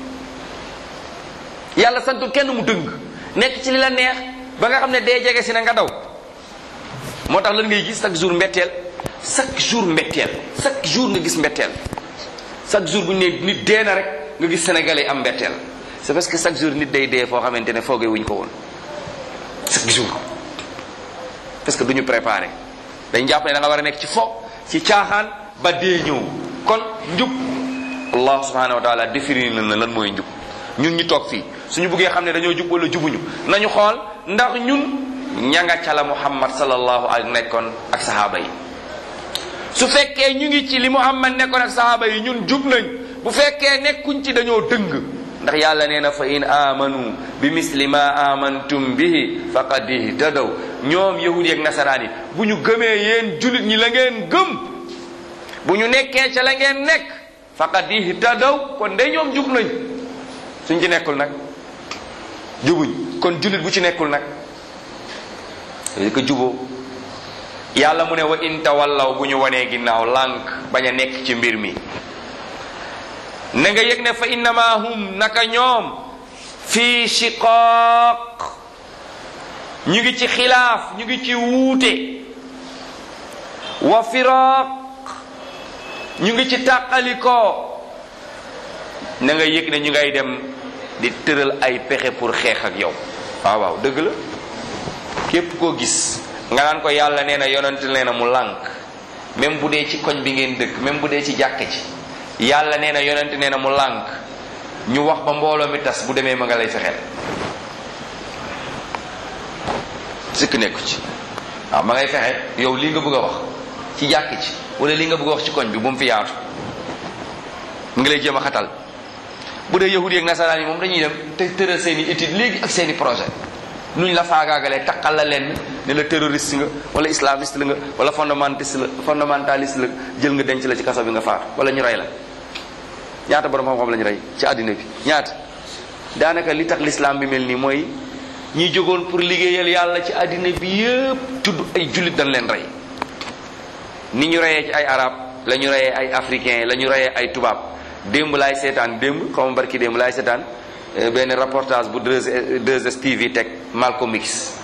yàlla santul kenn mu dëng nekk ci li la neex ba nga xam ne dee jege si na nga daw moo tax lan ngay gis chaque jour mbetteel chaque jour mbetteel chaque jour nga gis mbetteel chaque jour bu ñu ne nit dee na rek nga gis sénégalais am mbetteel c'est parce que chaque jour nit day dee foo xamante ne foogee wuñ ko woon chaque jour parce que du ñu préparé dañ jàpp ne da nga war a nekk ci fo ci caaxaan ba dee ñëw kon njub allah subhanahu wa taala définir na lan mooy njub ñun ñu toog fii suñu buggee xam ne dañoo jub wala jubuñu nañu xool ndax ñun ña nga ca la muhammad sallallahu alayhi nekkoon ak sahaaba yi su fekkee ñu ngi ci li muhammad nekkoon ak sahaaba yi ñun jub nañ bu fekkee nekkuñ ci dañoo dëng ndax yàlla nee na fa in amanu bi misli ma amantum bihi faqad ihtadaw ñoom yahudi ak nasaraan yi bu ñu gëmee yéen julit ñi la ngeen gëm bu ñu nekkee ca la ngeen nekk faqad ihtadaw kon de ñoom jub nañ suñ ci nekkul nag jubuñ kon jullit bu ci nekkul nag li ko juboo yàlla mu ne wa in tawallaw bu ñu wanee ginnaaw lànk bañ a nekk ci mbir mi na nga yëg ne fa innama hum naka ñoom fii shiqaaq ñu ngi ci xilaaf ñu ngi ci wuute wa firaaq ñu ngi ci tàqalikoo na nga yëg ne ñu ngay dem di tëral ay pexe pour xeex ak yow waaw waaw dëgg la képp koo gis nga naan ko yàlla nee na yonent nee na mu lànk même bu dee ci koñ bi ngeen dëkk même bu dee ci jàkk ci yàlla nee na yonent nee na mu lànk ñu wax ba mbooloo mi tas bu demee ma nga lay fexeel sikk nekku ci waaw ma ngay fexe yow lii nga bëgg a wax ci jàkk ci wala lii nga bëgg a wax ci koñ bi bu mu fi yaatu mu ngi lay jéem a xatal bu dee yahudi ak nasaraan yi moom dañuy dem te tëral seen i étude léegi ak seen i projet nuñ la faagaagalee taqal la leen ne la terroriste nga wala islamiste la nga wala fondamentaliste la fondamentaliste la jël nga denc la ci kaso bi nga faatu wala ñu rey la ñaata borom xam-xam la ñu rey ci àddina bi ñaata daanaka li tax l'islam bi mel nii mooy ñi jógoon pour liggéeyal yàlla ci àddina bi yëpp tudd ay jullit dañ leen rey ni ñu reyee ci ay arab la ñu reyee ay africain la ñu reyee ay tubaab démb laay seetaan démb xaw ma barki démb laay seetaan benn reportage bu 2STV teg Malcolm X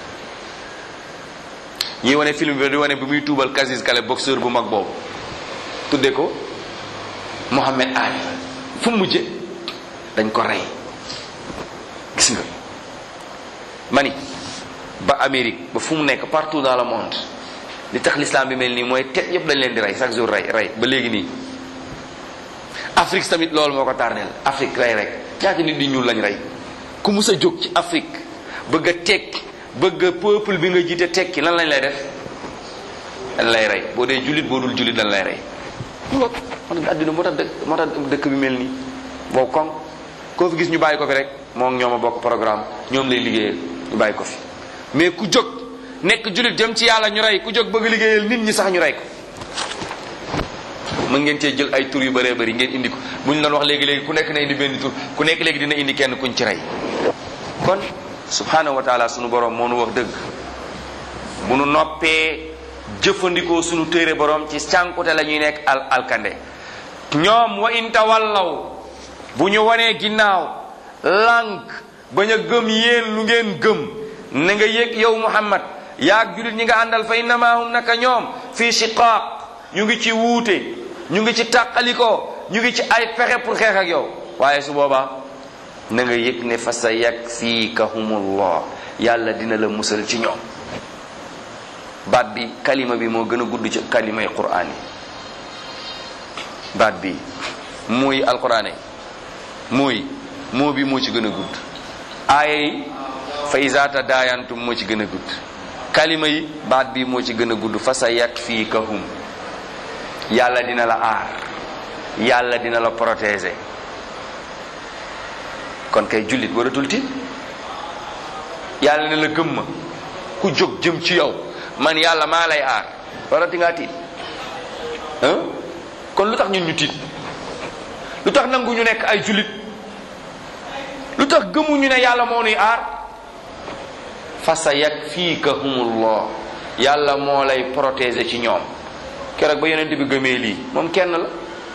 ñuy wane film bi di wane bi muy tuubal Cassius Clay boxeur bu mag boobu tudde ko Mohamed Ali fu mu mujje dañ ko rey gis nga mani ba Amérique ba fu mu nekk partout dans le monde li tax l'islam bi mel nii mooy tet yëpp dañ leen di rey chaque jour rey rey ba léegi nii Afrique tamit loolu moo ko tardeel Afrique rey rek ñaata nit di ñuul lañ rey ku mus a jóg ci Afrique bëgg a tekki bëgg a peuple bi nga jiite tekki lan lañ lay def dañ lay rey boo dee jullit boo dul jullit dañ lay rey moo tax àddina moo tax dëkk moo tax dëkk bi mel nii boo koŋ koo fi gis ñu bàyyi ko fi rek moo ñoom a bokk programme ñoom lay liggéeyal ñu bàyyi ko fi mais ku jóg nekk jullit jëm ci yàlla ñu rey ku jóg bëgg liggéeyal nit ñi sax ñu rey ko mën ngeen cee jël ay tur yu bëree bëri ngeen indi ko bu ñu doon wax léegi léegi ku nekk na indi benn tur ku nekk léegi dina indi kenn kuñ ci rey kon subhanahu wa taala sunu borom moo nu wax dëgg bu nu noppee jëfandikoo sunu téere borom ci cànkute la ñuy nekk al alkande ñoom wa in tawallaw bu ñu wanee ginnaaw lànk bañ a gëm yéen lu ngeen gëm na nga yëg yow muhammad yaag julit ñi nga àndal fa innamaahum naka ñoom fii shiqaaq ñu ngi ci wuute ñu ngi ci tàqalikoo ñu ngi ci ay pexe pour xeex ak yow waaye su boobaa na nga yëg ne fa sa yakfikahumullah yàlla dina la musal ci ñoom baat bi kalima bi moo gën a gudd ci kalimay quraan yi baat bi muy alquraan yi muy moo bi moo ci gën a gudd aaya yi fa iza tadaayantum moo ci gën a gudd kalima yi baat bi moo ci gën a gudd fa sa yakfikahum yàlla dina la aar yàlla dina la protéger kon kay jullit waratul tiit yàlla ne la gëm ma ku jóg jëm ci yow man yàlla maa lay aar warati ngaa tiit kon lu tax ñun ñu tiit lu tax nangu ñu nekk ay jullit lu tax gëmuñu ne yàlla moo nuy aar fa sa yakfikahumullah yàlla moo lay protéger ci ñoom keroog ba yonent bi gëmee lii moom kenn la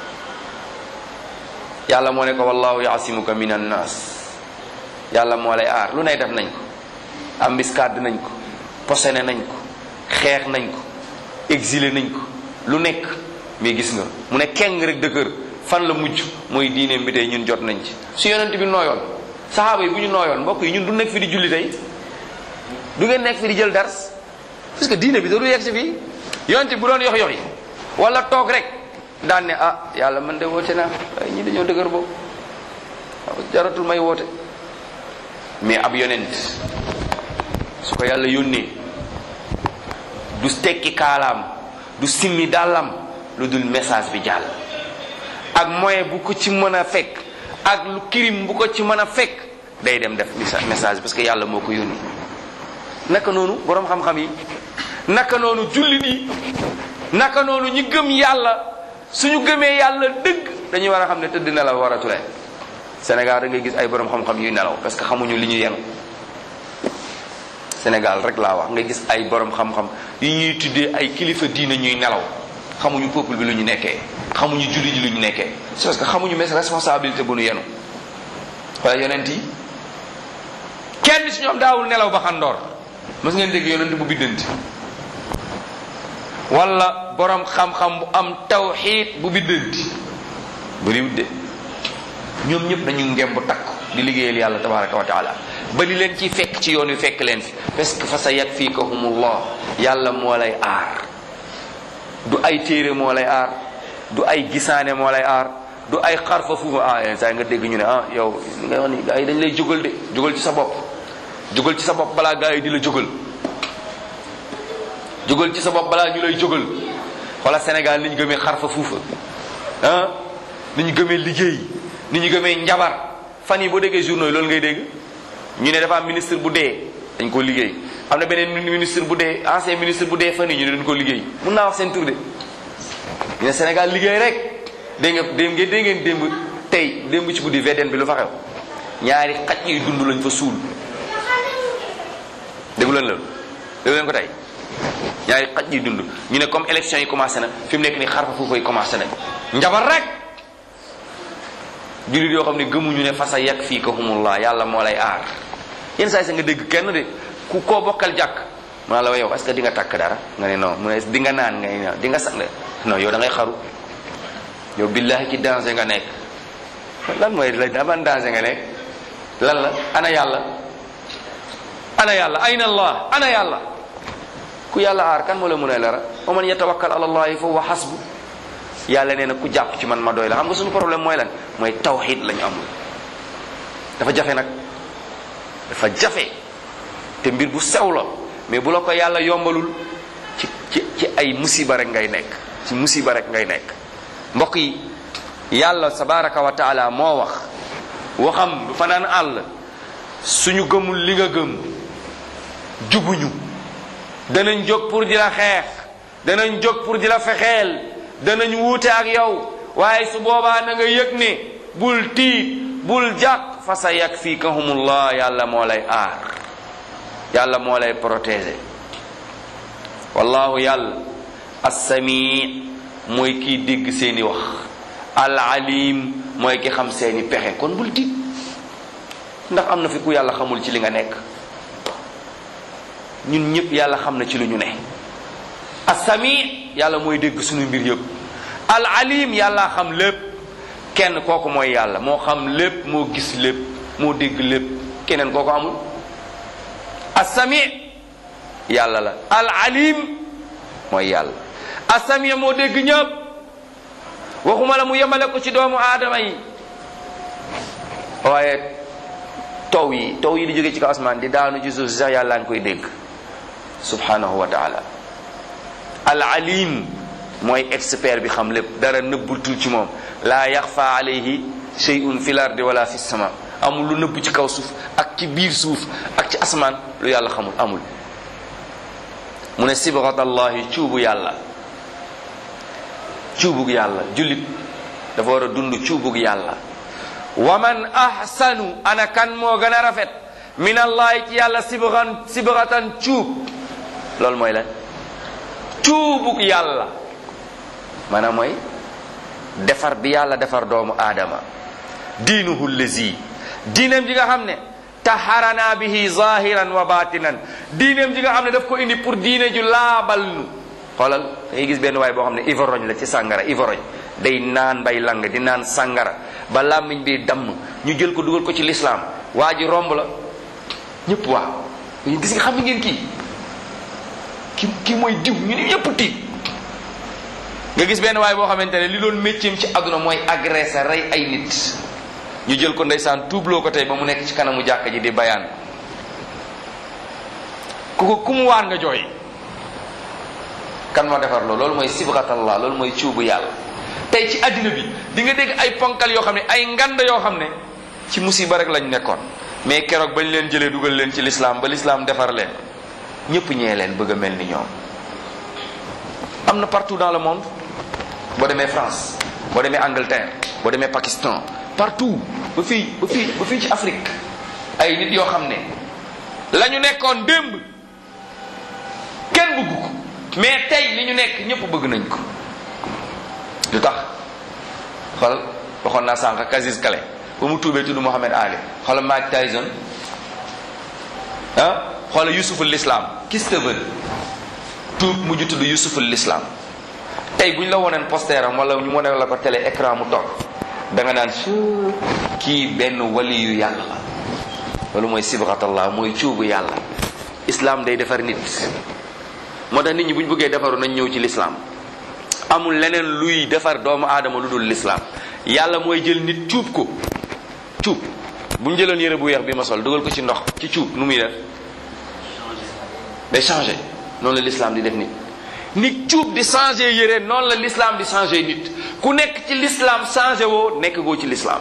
yàlla moo ne ko wallahu yaasimuka min annas yàlla moo lay aar lu nay def nañ ko embuscade nañ ko posene nañ ko xeex nañ ko exilé nañ ko lu nekk mais gis nga mu ne keng rek dëkkër fan la mujj mooy diineem bi tey ñun jot nañ ci su yonent bi nooyoon saxaaba yi bu ñu nooyoon mbokk yi ñun du nekk fi di julli tey du ngeen nekk fi di jël dars parce que diine bi da du yegg si fii yonent bu doon yox yox yi wala toog rek daan ne ah yàlla man de woote naa waaye ñi dañoo dëgër boobu jaratul may woote mais ab yonent su ko yàlla yónnee du tekki kaalaam du simmi dàllam lu dul message bi jàll ak moyen bu ko ci mën a fekk ak lu kirim bu ko ci mën a fekk day dem def message parce que yàlla moo ko yónni naka noonu boroom xam-xam yi naka noonu jullit yi naka noonu ñi gëm yàlla suñu gëmee yàlla dëgg dañuy war a xam ne tëdd na la war a ture Sénégal da ngay gis ay borom xam-xam yuy nelaw parce que xamuñu li ñu yenu Sénégal rek laa wax nga gis ay borom xam-xam yu ñuy tuddee ay kilifa diina ñuy nelaw xamuñu peuple bi lu ñu nekkee xamuñu julli ji lu ñu nekkee c'est parce que xamuñu mes responsabilité bu nu yenu wala yonent yi kenn si ñoom daawul nelaw ba xandoor mës ngeen dégg yonent bu biddanti wala borom xam-xam bu am tawxiid bu biddanti bëriwut de ñoom ñëpp dañu ngem bu takk di liggéeyal yàlla tabaraka wa taala ba li leen ci fekk ci yoon wi fekk leen fi parce que fa sa yakfikahumullah yàlla moo lay aar du ay téere moo lay aar du ay gisaane moo lay aar du ay xarfa fuufa ah yenn saa nga dégg ñu ne ah yow li nga wax ni gars yi dañ lay jógal de jógal ci sa bopp jógal ci sa bopp balaa gars yi di la jógal jógal ci sa bopp balaa ñu lay jógal wala Sénégal ni ñu gëmee xarfa fuufa ah ni ñu gëmee liggéey ni ñu gëmee njabar fan yi boo déggee journaux yi loolu ngay dégg ñu ne dafa am ministre bu dee dañ ko liggéey am na beneen ministre bu dee ancien ministre bu dee fan yi ñu ne dañ ko liggéey mun naa wax seen tur de ñu ne Sénégal liggéey rek dégg nga dégg ngeen dégg ngeen démb tey démb ci guddi VDN bi lu fa xew ñaari xaj yuy dund lañ fa suul déggu leen loolu déggu leen ko tey ñaari xaj yuy dund ñu ne comme élection yi commencé na fi mu nekk ni xarfa foofu yi commencé nañ njabar rek jullit yoo xam ne gëmuñu ne fasa yàq fii ko humullah yàlla moo lay aar yenn saa yi sa nga dégg kenn de ku koo bokkal jàkk mu la wa yow est-ce que di nga takk dara nga ne non mu ne di nga naan nga ne di nga sang non yow da ngay xaru yow billahi ci danger nga nekk lan mooy la ban danger nga nekk lan la ana yàlla ana yàlla ayna allah ana yàlla ku yàlla aar kan moo la mën a lara wa man yatawakkal ala allahi fa huwa hasbu yàlla nee na ku jàpp ci man ma doy la xam nga suñu problème mooy lan mooy tawxid lañu amul dafa jafe nag dafa jafe te mbir bu sew la mais bu la ko yàlla yombalul ci ci ci ay musiba rek ngay nekk ci musiba rek ngay nekk mbokk yi yàlla tabaraka wa taala moo wax waxam du fanaan àll suñu gëmul li nga gëm jubuñu danañ jóg pour di la xeex danañ jóg pour di la fexeel danañ wuute ak yow waaye su boobaa na nga yëg ne bul tiit bul jàq fa sa yakfikahumullah yàlla moo lay aar yàlla moo lay protéger wallahu yàlla assami mooy kiy dégg seeni wax al alim mooy ki xam seeni pexe kon bul tiit ndax am na fi ku yàlla xamul ci li nga nekk ñun ñëpp yàlla xam na ci lu ñu ne assami yàlla mooy dégg suñu mbir yëpp al alim yàlla xam lépp kenn kooku mooy yàlla moo xam lépp moo gis lépp moo dégg lépp keneen kooku amul assami yàlla la al alim mooy yàlla assami moo dégg ñëpp waxuma la mu yemale ko ci doomu aadama yi waaye taw yi taw yi di jóge ci kaw asmaan di daanu ci suuf si sax yàlla ngi koy dégg subhanahu wa taala al alim mooy expert bi xam lépp dara nëbbutul ci moom laa yaxfa alayhi shay'un fi l ardi wala fi sama amul lu nëbb ci kaw suuf ak ci biir suuf ak ci asmaan lu yàlla xamul amul mu ne sibgat allahi cuubu yàlla cuubug yàlla jullit dafa war a dund cuubug yàlla wa man ahsanu ana kan moo gën a rafet min allahi ci yàlla sibgan sibgatan cuub loolu mooy lan cuubug yàlla maanaam mooy defar bi yàlla defar doomu aadama diinuhu lazi diineem ji nga xam ne taharana bihi zahiran wa batinan diineem ji nga xam ne daf ko indi pour diine ju laabal nu xoolal da ngay gis benn waay boo xam ne ivorogne la ci sàngara ivorogne day naan bay lang di naan sàngara ba làmmiñ bi damm ñu jël ko dugal ko ci lislaam waa ji romb la ñëpp waaw gis nga xam ngeen kii ki kii mooy diw ñu ne ñëpp tiit nga gis benn waay boo xamante ne li doon métier ci àdduna mooy agressé rey ay nit ñu jël ko ndeysaan tuubloo ko tey ba mu nekk ci kanamu jàkka ji di bayaan ku ko ku mu waan nga jooy kan moo defar loolu loolu mooy sibghatallah loolu mooy cuubu yàlla tey ci àddina bi di nga dégg ay ponkal yoo xam ne ay ngand yoo xam ne ci musiba rek lañ nekkoon mais keroog bañ leen jëlee dugal leen ci lislaam ba lislaam defar leen ñëpp ñee leen bëgg a mel ni ñoom am na partout dans le monde boo demee France boo demee Angleterre boo demee Pakistan partout ba fii ba fii ba fii ci Afrique ay nit yoo xam ne la ñu nekkoon démb kenn bëgg ko mais tey li ñu nekk ñëpp bëgg nañ ko lu tax xool waxoon naa sànq Casis Kale ba mu tuubee tudd Mohamed Ali xoola Mike Tyson ah xoola Yusuful Islam kis te veut tuub mujj tudd Yusuful Islam tey bu ñu la woneen poster am wala ñu wane la ko télé écran mu toog da nga naan su kii benn wali yu yàlla la loolu mooy sibratallah mooy cuubu yàlla islam day defar nit moo tax nit ñi bu ñu bëggee defaru nañ ñëw ci l'islam amul leneen luy defar doomu aadama lu dul l'islam yàlla mooy jël nit cuub ko cuub bu ñu jëloon yére bu weex bi ma sol dugal ko ci ndox ci cuub nu muy def day changé noonu la l'islam di def nit nit cuub di changé yére noonu la l'islam di changé nit ku nekk ci l'islam changé woo nekk goo ci l'islam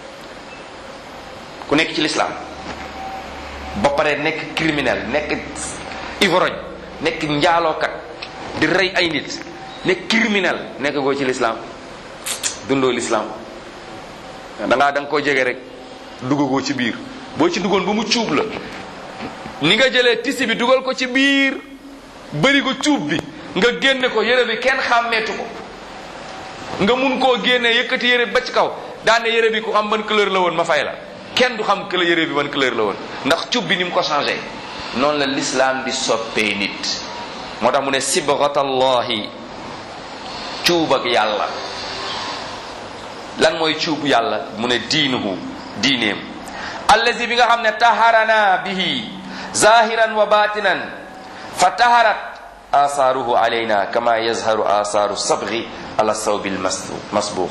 ku nekk ci l'islam ba pare nekk criminel nekk ivrogne nekk njaalookat di rey ay nit nekk criminel nekk goo ci l'islam dundoo l'islam da ngaa da nga koo jege rek duggagoo ci biir boo ci duggoon ba mu cuub la ni nga jëlee tisi bi dugal ko ci biir bëri ko cuub bi nga génne ko yére bi kenn xàmmeetu ko nga mun koo génne yëkkati yére bi ba ci kaw daane yére bi ku xam ban couleur la woon ma fay la kenn du xam que la yére bi ban couleur la woon ndax cuub bi ni mu ko changé noonu la l'islam di soppee nit moo tax mu ne sibratallahi cuub ak yàlla lan mooy cuubu yàlla mu ne diinuhu diineem allazi bi nga xam ne taharana bihi zahiran wa batinan fa taharat asaaruhu alayna kama yazharu asaaru sabghi ala sawbil masbuux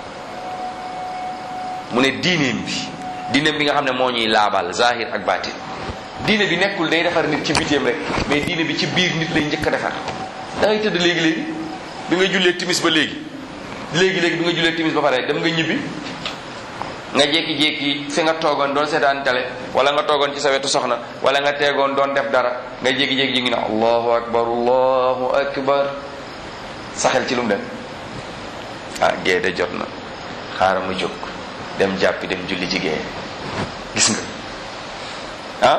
mu ne diineem bi diineem bi nga xam ne moo ñuy laabal zahir ak batin diine bi nekkul day defar nit ci biteem rek mais diine bi ci biir nit lay njëkk a defar da ngay tëdd léegi-léegi bi nga jullee timis ba léegi léegi-léegi bi nga jullee timis ba pare dem nga ñibbi nga jékki-jékki fi nga toogoon doon seetaan télé wala nga toogoon ci sa wetu soxna wala nga teegoon doon def dara nga jékki-jékki ji ngi ne allahu akbar allahu akbar saxel ci lu mu dem ah gée de jot na xaaral ma jóg dem jàppi dem julli ci gée gis nga ah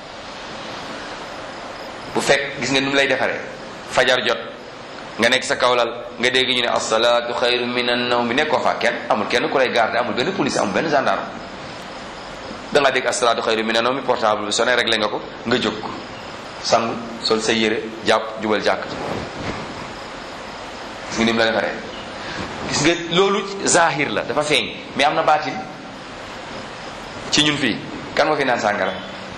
bu fekk gis nga ni mu lay defaree fajar jot nga nekk sa kawlal nga dégg ñu ne asalaatu xayru min an nawm bi nekkoo fa kenn amul kenn ku lay garder amul benn police amul benn gendarme da nga dégg asalaatu xayru min an nawm mi portable bi sonné réglé nga ko nga jóg sangu sol sa yére jàpp jubal jàkk gis nga ni mu la defaree gis nga loolu zahir la dafa feeñ mais am na baatin ci ñun fii kan ma fi naan sàngara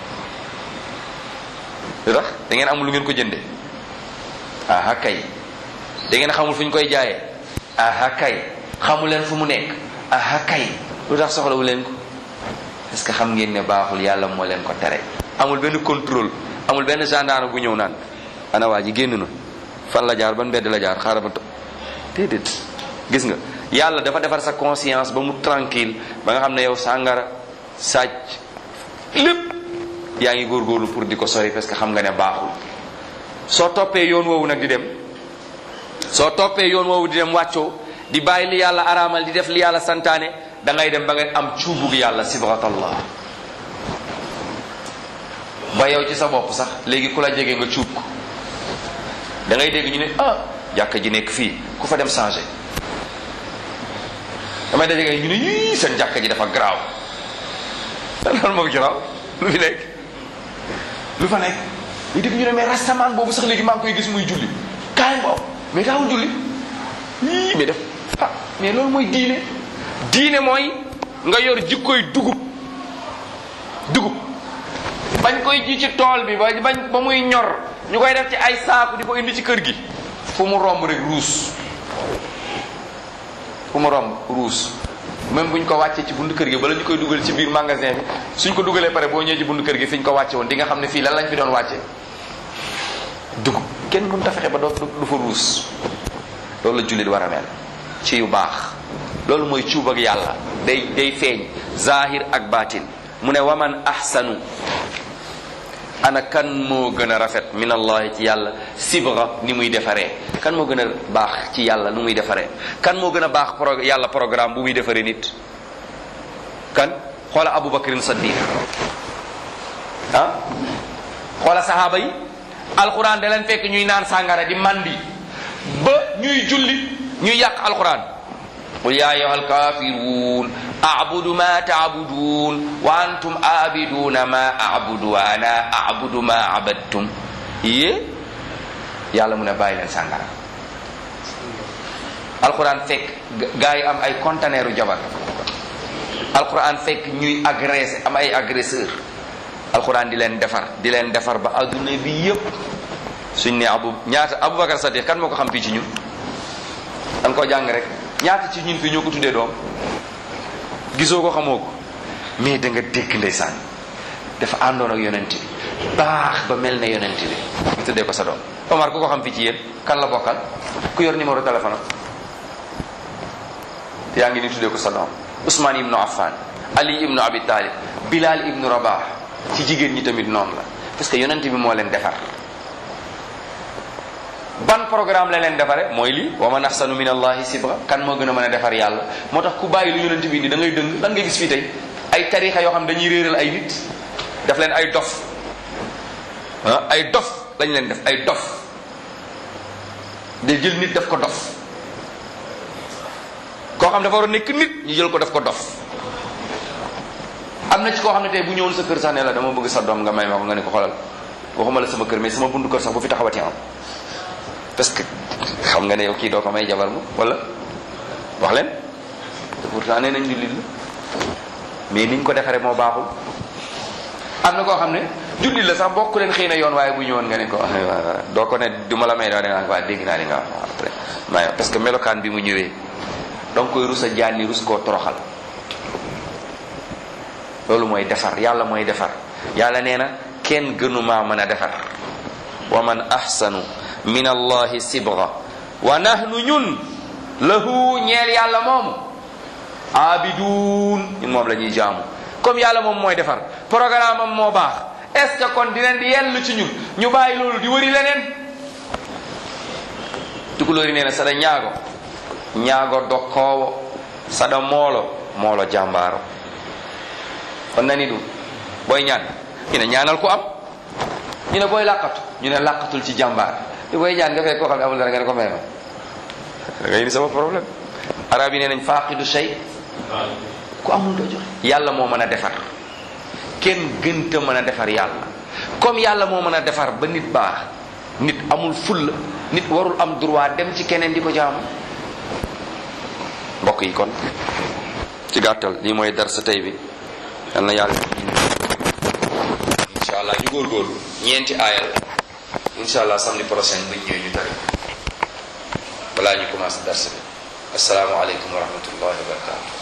lu tax da ngeen amul lu ngeen ko jënde aha kay da ngeen xamul fu ñu koy jaayee aha kay xamu leen fu mu nekk aha kay lu tax soxlawu leen ko parce que xam ngeen ne baaxul yàlla moo leen ko tere amul benn contrôle amul benn gendarme bu ñëw naan ana waa ji génn na fan la jaar ban mbedd la jaar xaaral ba to déedéet gis nga yàlla dafa defar sa conscience ba mu tranquille ba nga xam ne yow sàngara sàcc lépp yaa ngi góorgóorlu pour di ko sori parce que xam nga ne baaxul soo toppee yoon woowu nag di dem soo toppee yoon woowu di dem wàccoo di bàyyi li yàlla araamal di def li yàlla santaane da ngay dem ba nga am cuubug yàlla sibratallah ba yow ci sa bopp sax léegi ku la jege nga cuub ko da ngay dégg ñu ne ah jàkka ji nekk fii ku fa dem changé damay daje ñu ne yii seen jàkka ji dafa garaaw loolu moo garaaw lu fi nekk lu fa nekk ñu dégg ñu ne mais rastaman boobu sax léegi maa ngi koy gis muy julli kaay boobu mais daawul julli yii mais def ah mais loolu mooy diine diine mooy nga yor jikkoy dugub dugub bañ koy ji ci tool bi ba bañ ba muy ñor ñu koy def ci ay saaku di ko indi ci kër gi fu mu romb rek ruus fu mu romb ruus même buñ ko wàccee ci buntu kër gi bala ñu koy dugal ci biir magasin bi suñ ko dugalee pare boo ñëwee ci buntu kër gi fi ñu ko wàcce woon di nga xam ne fii lan lañ fi doon wàcce dugub kenn mënut a fexe ba doo du fa ruus loolu la jullit war a mel ci yu baax loolu mooy cuub ak yàlla day day feeñ zahir ak baatin mu ne waman ahsanu ana kan moo gën a rafet min allahi ci yàlla sibra ni muy defaree kan moo gën a baax ci yàlla nu muy defaree kan moo gën a baax pro yàlla programme bu muy defaree nit kan xoola abubakrin saddiq ah xoola sahaaba yi alquran da leen fekk ñuy naan sàngara di mandi ba ñuy julli ñuy yàq alquran qul ya ayuha alkafirun abudu ma taabudun wa antum abiduna ma abudu wa ana abudu ma abadtum yée yàlla mu ne bàyyi leen sàngara alquran fekk gaa yi am ay conteneuru jabar alquran fekk ñuy agressé am ay agresseur alquran di leen defar di leen defar ba adduna bi yépp suñ ne abu ñaata aboubacar sadiq kan moo ko xam fii ci ñun dan koo jàng rek ñaata ci ñun fii ñoo ko tuddee doom gisoo ko xamoo ko mais da nga dégg ndeysaan dafa àndoon ak yonent bi baax ba mel ne yonent bi ñu tuddee ko sa doom Omar ku ko xam fii ci yéen kan la bokkal ku yor numéro téléphone am yaa ngi ni tuddee ko sa doom Ousmane ibnu Affan Ali ibnu Abi Talib Bilal ibnu Rabah ci jigéen ñi tamit noonu la parce que yonent bi moo leen defar ban programme la leen defare mooy lii wa man ahsanu min allahi sibra kan moo gën a mën a defar yàlla moo tax ku bàyyi lu yonent bi indi da ngay dëng lan nga gis fii tey ay tarixa yoo xam dañuy réeral ay nit daf leen ay dof ah ay dof lañ leen def ay dof day jël nit def ko dof koo xam dafa war a nekk nit ñu jël ko def ko dof am na ci koo xam ne tey bu ñëwoon sa kër sax ne la dama bëgg sa doom nga may ma ko nga ne ko xoolal waxuma la sama kër mais sama buntu kër sax bu fi taxawati am parce que xam nga ne yow kii doo ko may jabar mu wala wax leen te pourtant nee nañ jullit la mais niñ ko defaree moo baaxul am na koo xam ne jullit la sax bokk leen xëy na yoon waaye bu ñëwoon nga ne ko doo ko ne du ma la may daa da nga waa dégg naa li nga wax après may parce que melokaan bi mu ñëwee donc koy rus a jaanni rus koo toroxal loolu mooy defar yàlla mooy defar yàlla nee na kenn gënumaa mën a defar wa man ahsanu min allahi sibra wa nahnu ñun lahu ñeel yàlla moomu abidun ñun moom la ñuy jaamu comme yàlla moom mooy defar programme am moo baax est ce que kon dinañ di yell ci ñun ñu bàyyi loolu di wëri leneen tukulóori nee na sada ñaago ñaago dokkoowo sada moolo moolo jàmbaaro kon nani ɗum booy ñaan ñu ne ñaanal ku am ñu ne booy làqatu ñu ne làqatul ci jàmbaar te booy ñaan nga fekk koo xam ne amul dara nga ne ko may ma da ngay indi sama problème arab yi nee nañ faaqidu shay ku amul doo joxe yàlla moo mën a defar kenn gënta mën a defar yàlla comme yàlla moo mën a defar ba nit baax nit amul fulla nit warul am droit dem ci keneen di ko jaamu mbokk yi kon ci gàttal lii mooy dar sa tey bi yal na yàlla incha allah ñu góorgóorlu ñeenti aayal incha allah samedi prochain buñ ñëwee ñu tari balaa ñu commencé dars bi asalaamaaleykum wa rahmatullahi wa barakatu